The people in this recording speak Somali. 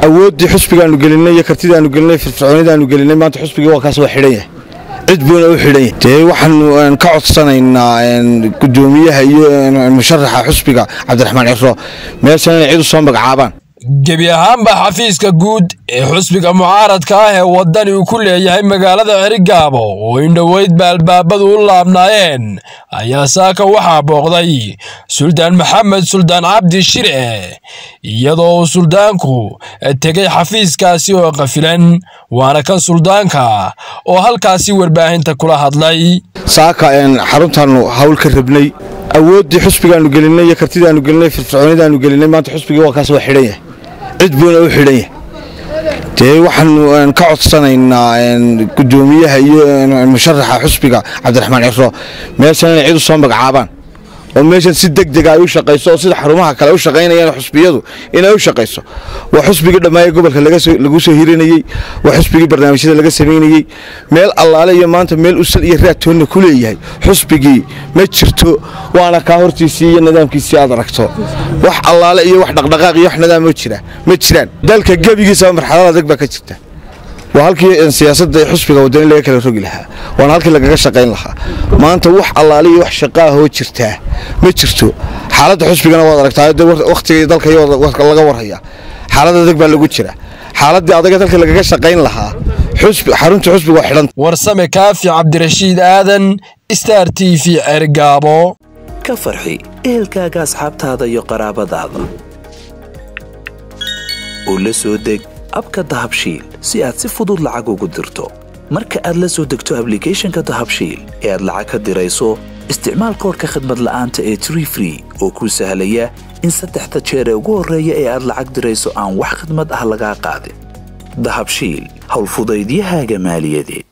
awooddii xusbigaanu gelinay iyo kartidaanu gelinay firfircoonidaanu gelinay maanta xusbigii waa kaas waa xidhan yahay cid buuna u xidhan yahay dee waxaanu ka codsanaynaa gudoomiyaha iyo musharaxa xusbiga cabdiraxmaan ciro meeshan inay cid u soo magacaabaan gebi ahaanba xafiiska guud ee xusbiga mucaaradka ah ee waddani uu ku leeyahay magaalada cerigaabo oo indhoweydba albaabadu u laabnaayeen ayaa saaka waxaa booqday suldaan maxamed suldaan cabdi shire iyadoo uu suldaanku tegay xafiiskaasi oo qafilan waana kan suldaanka oo halkaasi warbaahinta kula hadlay saaka xaruntaanu hawl ka rabnay awooddii xusbigaanu gelinay iyo kartidaanu gelinay firfircoonidaanu gelinay maanta xusbigii waa kaas waa xidhan yahay cid buuna u xidhan yahay dee waxaanu ka codsanaynaa gudoomiyaha iyo musharaxa xusbiga cabdiraxmaan ciro meeshan inay cid u soo magacaabaan oo meeshan si deg dega ay u shaqayso oo sida xarumaha kale u shaqaynayaan xusbiyadu inay u shaqayso waa xusbigii dhammaaya gobolka lagu soo hiranayey waa xusbigii barnaamijyada laga samaynayey meel allaale iyo maanta meel usal iyo raadtoonna ku leeyahay xusbigii ma jirto waana kaa hortiisii iyo nidaamkiisii aad aragto wax allaale iyo wax dhaqdhaqaaq iyo wax nidaam jira ma jiraan dalka gebigiisaba marxalad adag baa ka jirta waa halkii siyaasadda xusbiga wadani laga kala rogi lahaa waana halkii lagaga shaqayn lahaa maanta wax allaale iyo wax shaqaahoo jirtaa ma jirto xaaladda xusbigana waad aragtaa wakhtigii dalka laga warhaya xaalad adag baa lagu jira xaaladii adaga dalka lagaga shaqayn lahaa xarunta xusbiga waa xidhan warsame kaafi cabdirashiid aadan star t v cergaabo ka farxi ehelkaaga asxaabtaada iyo qaraabadaada oo la soo deg abka dahabshiil si aad si fudud lacag ugu dirto marka aad la soo degto ablicathonka dahabshiil ee aad lacag ka dirayso isticmaal koorka khadmad la'aanta ee tree free oo kuu sahlaya in saddexda jeer ee ugu horreeya ee aad lacag dirayso aan wax khidmad ah lagaa qaadin dahabshiil howlfudaydiyahaaga maaliyadeed